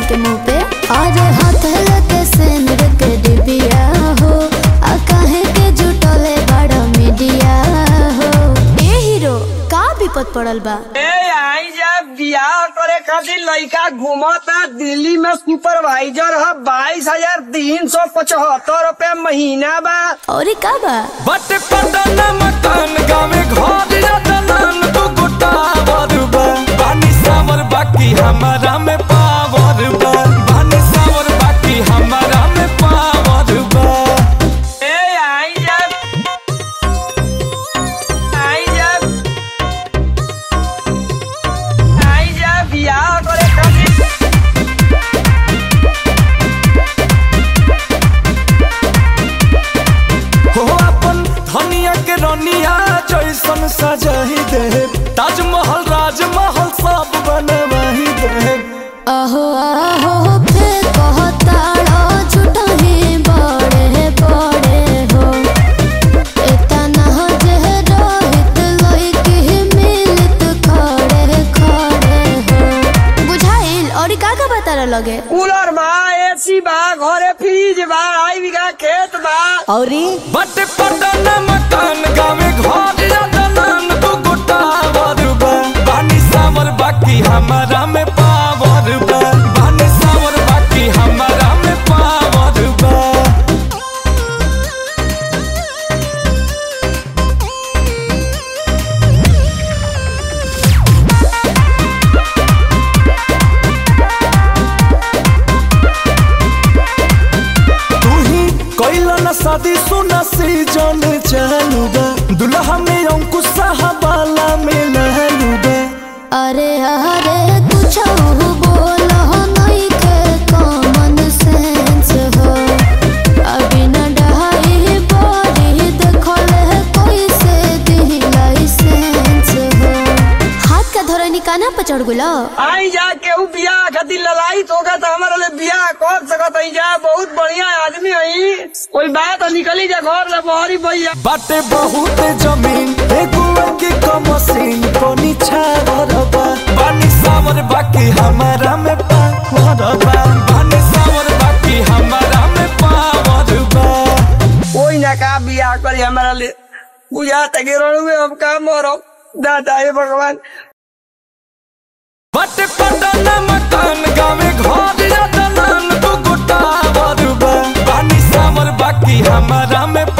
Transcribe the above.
के मुंह पे अरे हाथ लगे सेंदूर के डिबिया हो आ काहे के जुटले बड़ा मीडिया हो ए हीरो का विपद पड़ल बा ए आई जब बियाह करे खातिर लड़का घूमता दिल्ली में सुपरवाइजर है बाईस हजार तीन सौ पचहत्तर रूपए महीना बा और का बा बट पटन मकान गावे घर या दलान तू गोटा बा बानी सावर बाकी हमारा में पावर बा बानी सावर बाकी हमारा में पावर बा ए आई जब आई जब आई जब बियाह करे खातिर हो अपन धनिया के रनिया जैसन सजाही दे ताजमहल राजमहल सब बनवाही दे आहो आहो फिर कहताड़ा झूठा ही बड़े बड़े हो इतना जे रोहित लइके मिलत खड़े खड़े हो बुझाइल और का का बता लगे कूलर बा एसी बा घरे फ्रिज बा आई बीघा खेत बा औरी बट पटन मकान गावे घर या दलान तू गोटा बा बानी सावर बाकी हमारा में पावर बा बानी सावर बाकी हमारा में पावर बा तू ही कैला ना शादी सुना सीजन चालू बा दुल्हा में अंकुश साहबाला में लहलू बा अरे अरे कुछ बोलो नहीं के कॉमन सेंस हो अभी न डहाई बॉडी देखले कोई से दी लाइसेंस हो हाथ का धोरा निकाना पर चढ़ गुलो आई जा केहू बियाह खातिर ललाई तो होगा तो हमारे लिए बियाह कर सकत है जा बहुत बढ़िया आदमी है कोई बात तो निकली जा घर से बहरी भैया बाटे बहुत जमीन एगो के कमसीन कोनी छावर बा बानी सावर बाकी हमारा में पावर बा बानी सावर बाकी हमारा में पावर बा कोई ना का बियाह करी हमारा लिए बुझा तक में हम का मरो दादा हे भगवान बट पटन मकान गावे घर या दलान तू गोटा बा बानी सावर बाकी हमारा में